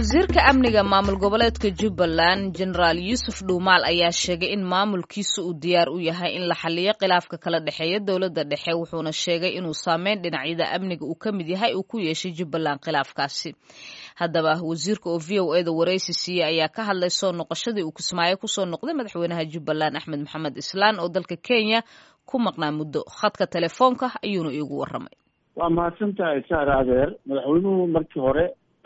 wasiirka amniga maamul goboleedka jubbaland jenaraal yuusuf dhuumaal ayaa sheegay in maamulkiisa uu diyaar u yahay in la xaliyo khilaafka kala dhexeeya dowladda dhexe wuxuuna sheegay inuu saameyn dhinacyada amniga uu ka mid yahay uu ku yeeshay jubbaland khilaafkaasi haddaba wasiirka oo v o eda waraysi siiyey ayaa ka hadlay soo noqoshadii uu kismaayo kusoo noqday madaxweynaha jubbaland axmed maxamed islaan oo dalka kenya ku maqnaa muddo khadka telefoonka ayuuna iigu waramay waa mahadsan tahay saar adeer madaxweynuhu markii hore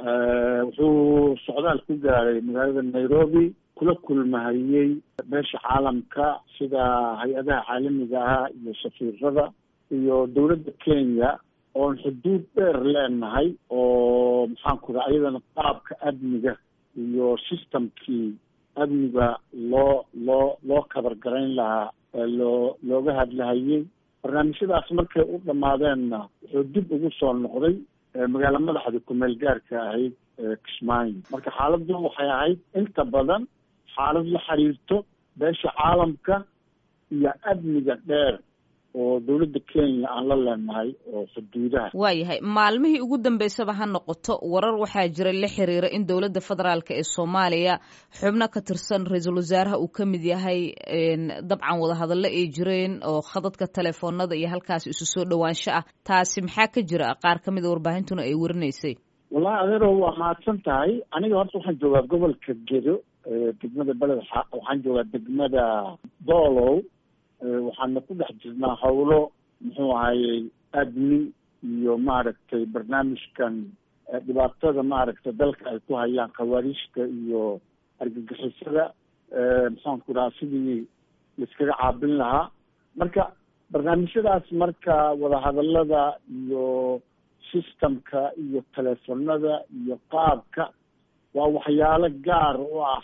wuxuu socdaal ku gaaray magaalada nairobi kula kulmahayey beesha caalamka sida hay-adaha caalamiga ah iyo safiirada iyo dowladda kenya oon xuduud dheer leenahay oo maxaan ku raa iyadana qaabka amniga iyo systemkii amniga loo loo loo kabargarayn lahaa loo looga hadlahayey barnaamijyadaas markay u dhammaadeenna wuxuu dib ugu soo noqday magaala madaxda kumeel gaarka ahayd kismaayo marka xaaladdu waxay ahayd inta badan xaalad la xiriirto beesha caalamka iyo amniga dheer oo dowladda kenya aan la leenahay oo xuduudaha waayahay maalmihii ugu dambeysaba ha noqoto warar waxaa jira la xiriira in dowladda federaalk ee soomaaliya xubno ka tirsan ra-iisul wasaaraha uu ka mid yahay dabcan wadahadallo ay jireen oo khadadka telefoonada iyo halkaas isu soo dhowaansho ah taasi maxaa ka jira qaar ka mid a warbaahintuna ay warinaysay wallahi adeero waa mahadsan tahay aniga horta waxaan joogaa gobolka gedo degmada beled waxaan joogaa degmada doolow waxaana ku dhex jirnaa howlo muxuu ahayey adni iyo maaragtay barnaamijkan dhibaatada maaragtay dalka ay ku hayaan khawaariijta iyo argagixisada maxaan ku dhahaa sidii laiskaga caabin lahaa marka barnaamijyadaas marka wadahadalada iyo systemka iyo telefonada iyo qaabka waa waxyaalo gaar u ah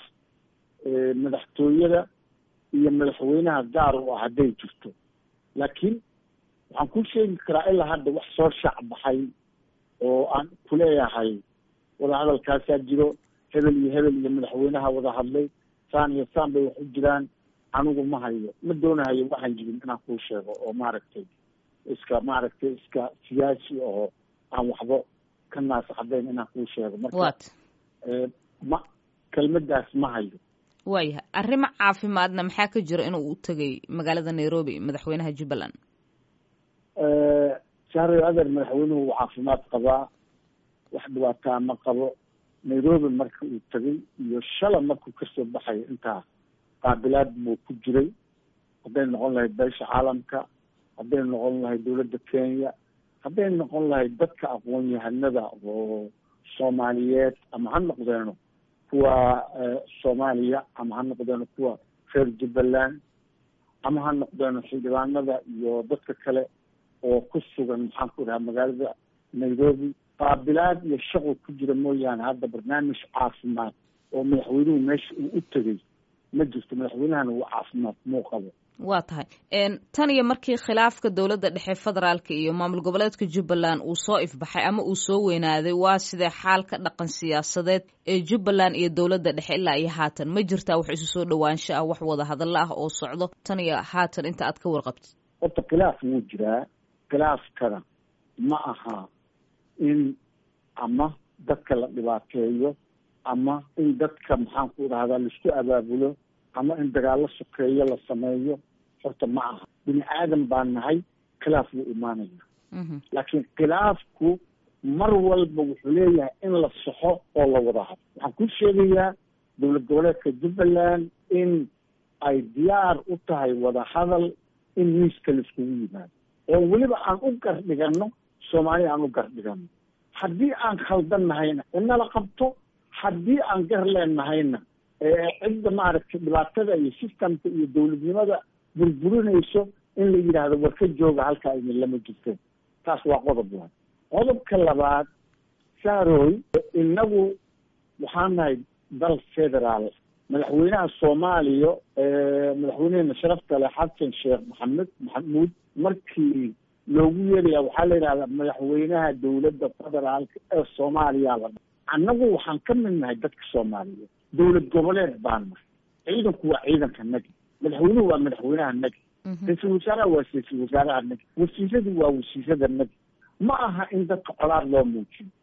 madaxtooyada iyo madaxweynaha gaar u ah hadday jirto laakiin waxaan ku sheegi karaa ilaa hadda wax soo shaacbaxay oo aan kuleeyahay wadahadalkaasaa jiro hebel iyo hebel iyo madaxweynaha wada hadlay saan iyo saan bay wax u jiraan anigu ma hayo ma doonahayo waxaan jirin inaan kuu sheego oo maaragtay iska maaragtay iska siyaasi oo aan waxba ka naasacdayn inaan kuu sheego marka ma kelmadaas ma hayo waayahay arrimo caafimaadna maxaa ka jira inuu u tegay magaalada nairobi madaxweynaha jubbaland shahray adeer madaxweynuhu uu caafimaad qabaa wax dhibaataa ma qabo nairobi marka uu tegay iyo shala markuu kasoo baxayo intaa qaabilaad buu ku jiray hadday noqon lahayd beesha caalamka hadday noqon lahayd dowladda kenya hadday noqon lahayd dadka aqoon-yahanada oo soomaaliyeed ama ha noqdeeno kuwa soomaaliya ama ha noqdeeno kuwa reer jubbaland ama ha noqdeeno xildhibaanada iyo dadka kale oo ku sugan maxaan ku dhahaa magaalada nairobi qaabilaad iyo shaqo ku jira mooyaane hadda barnaamij caafimaad oo madaxweynuhu meesha uu u tegay ma jirto madaxweynahana uu caafimaad muu qabo waa tahay tan iyo markii khilaafka dowladda dhexe federaalka iyo maamul goboleedka jubbaland uu soo ifbaxay ama uu soo weynaaday waa sidee xaalka dhaqan siyaasadeed ee jubbaland iyo dowladda dhexe ilaa iyo haatan ma jirtaa wax isu soo dhowaansho ah wax wada hadallo ah oo socdo tan iyo haatan inta aad ka warqabtid horta khilaaf wuu jiraa khilaafkana ma aha in ama dadka la dhibaateeyo ama in dadka maxaan ku dhahdaa laisku abaabulo ama in dagaallo sokeeyo la sameeyo horta ma aha bini aadan baan nahay khilaaf wuu imaanaya laakiin khilaafku mar walba wuxuu leeyahay in la saxo oo la wada hado waxaan ku sheegayaa dowlad goboleedka jubbaland in ay diyaar u tahay wada hadal in miiska laiskugu yimaado oo weliba aan u gardhigano soomaaliya aan u gardhigano haddii aan khaldan nahayna inala qabto haddii aan gar leenahayna cidda maaragtay dhibaatada iyo systemka iyo dowladnimada burburinayso in la yidhaahdo war ka jooga halkaa idin lama jirteen taas waa qodob waay qodobka labaad saaroy inagu waxaan nahay dal federaal madaxweynaha soomaaliya madaxweynehena sharafta leh xasan sheekh maxamed maxamuud markii loogu yeeraya waxaa la yidhahdaa madaxweynaha dowladda federaalka ee soomaaliya la annagu waxaan ka mid nahay dadka soomaaliyeed dowlad goboleed baan nahay ciidanku waa ciidanka nagi madaxweynuhu waa madaxweynaha nagi ra-iisul wasaaraha waa ra-iisul wasaaraha nagi wasiiradu waa wasiirada nagi ma aha in dadka colaad loo muujiyo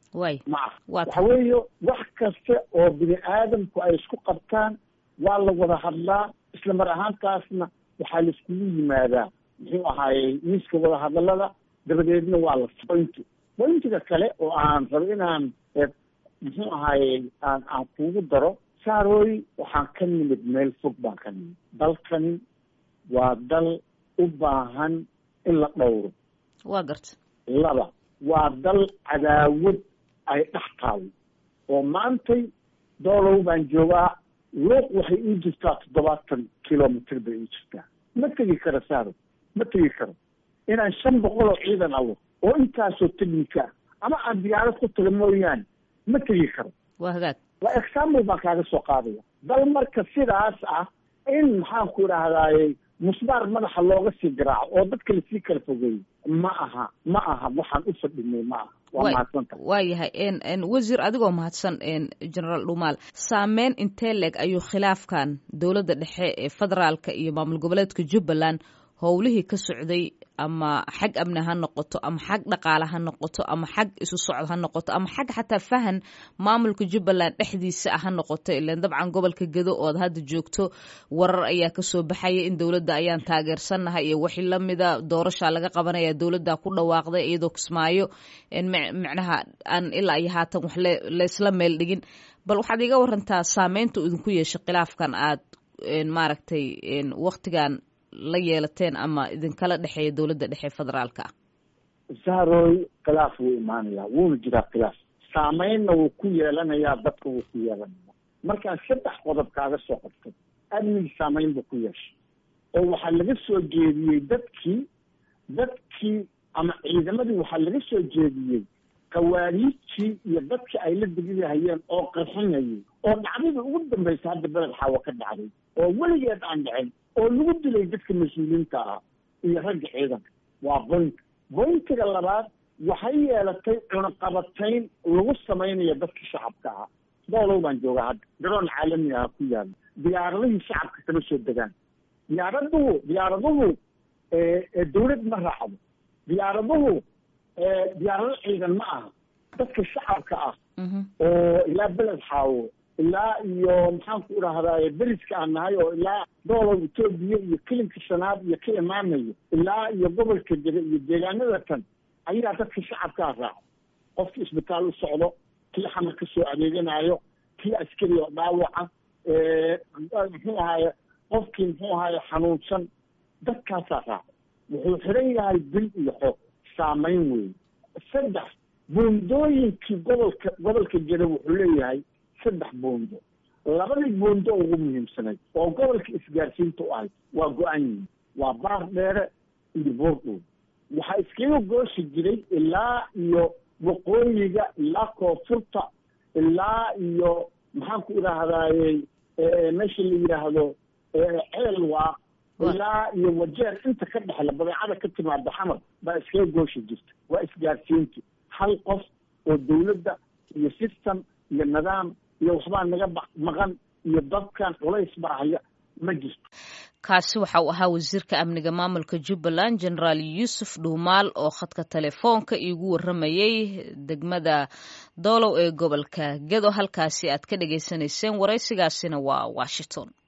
way ma aha waa waxa weeye wax kasta oo bini aadamku ay isku qabtaan waa la wada hadlaa isla mar ahaantaasna waxaa la iskugu yimaadaa muxuu ahaayey miiska wada hadalada dabadeedna waa la pointi pointiga kale oo aan rabo inaan eh, muxuu ahaayey aan aan kugu daro saarooy waxaan ka nimid meel fog baan ka nimid dalkani waa dal u baahan in la dhowro waa garta laba waa dal cadaawad ay dhex taalo oo maantay doolow baan joogaa luuq waxay ii jirtaa toddobaatan kilomitr bay ii jirtaa ma tegi karo saaro ma tegi karo inaan shan boqol oo ciidan alo oo intaasoo technica ah ama aan diyaarad ku taga mooyaane ma tegi karo waa hagaag waa example baan kaaga soo qaadaya dal marka sidaas ah in maxaan ku idhahdaaye musbaar madaxa looga sii garaaco oo dadka lasii kala fogeeyo ma aha ma aha waxaan u fadhinay ma aha waa Way- mahadsanta waa yahay n n wasiir adigoo mahadsan n generaal dhumaal saameyn intee leeg ayuu khilaafkan dowladda dhexe ee federaalka iyo maamul goboleedka jubbaland howlihii ka socday ama xag amni ha noqoto ama xag dhaqaale ha noqoto ama xag isu socod ha noqoto ama xag xataa fahan maamulka jubbaland dhexdiisa ah ha noqoto ilan dabcan gobolka gedo ood hadda joogto warar ayaa kasoo baxaya in dowladda ayaan taageersannahay iyo wixii lamida doorasha laga qabanaya dowladda ku dhawaaqday iyadoo kismaayo en mic- micnaha aan ilaa iyo haatan wax le- laysla meel dhigin bal waxaad iga warantaa saameynta uu idinku yeeshay khilaafkan aad en maaragtay en waktigan la yeelateen ama idinkala dhexeeya dowladda dhexe federaalka ah saarooy khilaaf wuu imaanayaa wuuna jiraa khilaaf saameynna wuu ku yeelanayaa dadka wuu ku yeelanaya markaan saddex qodob kaaga soo qabtay amnigi saameyn buu ku yeeshay oo waxaa laga soo jeediyey dadkii dadkii ama ciidamadii waxaa laga soo jeediyey kawaariijtii iyo dadkii ay la degidahayeen oo qarxinayay oo dhacdadii ugu dambaysa hadda beled xaawo ka dhacday oo weligeed aan dhicin oo lagu dilay dadka mas-uuliyiinta ah iyo ragga ciidanka waa boint bointiga labaad waxay yeelatay cunaqabatayn lagu samaynayo dadka shacabka ah doolow baan joogaa hadda garoon caalami ah ku yaala diyaaradihii shacabka kama soo degaan diyaaraduhu diyaaraduhu ee dawlad ma raacdo diyaaraduhu diyaarado ciidan ma aha dadka shacabka ah Mhm. oo ilaa beled xaawo ilaa iyo maxaan ku idhahdaa beriska aan nahay oo ilaa doolow etoobiya iyo kelinka shanaad iyo ka imaanayo ilaa iyo gobolka jere iyo deegaanada tan ayaa dadka shacabkaa raaca qofkii isbitaal u socdo kii xamar ka soo adeeganayo kii askari oo dhaawaca muxuu ahaaye qofkii muxuu ahaaye xanuunsan dadkaasaa raaca wuxuu xiran yahay bil iyo xoog saameyn weeye saddex buundooyinkii gobolka gobolka jere wuxuu leeyahay saddex buundo labadii buundo ugu muhiimsanayd oo gobolka isgaarsiinta u ahayd waa go-an yihin waa baar dheere iyo boordhow waxaa iskaga gooshi jiray ilaa iyo waqooyiga ilaa koonfurta ilaa iyo maxaan ku idhaahdaaye meesha la yidhaahdo ceel waa ilaa iyo wajeer inta ka dhexla badeecada ka timaada xamar baa iskaga gooshi jirta waa isgaarsiinti hal qof oo dawladda iyo system iyo nidaam iyo waxbaa naga ba- maqan iyo dadkan culays baa haya ma jirto kaasi waxa uu ahaa wasiirka amniga maamulka jubbaland generaal yuusuf dhuumaal oo khadka telefoonka iigu waramayey degmada doolow ee gobolka gedo halkaasi aad ka dhagaysanayseen waraysigaasina waa washington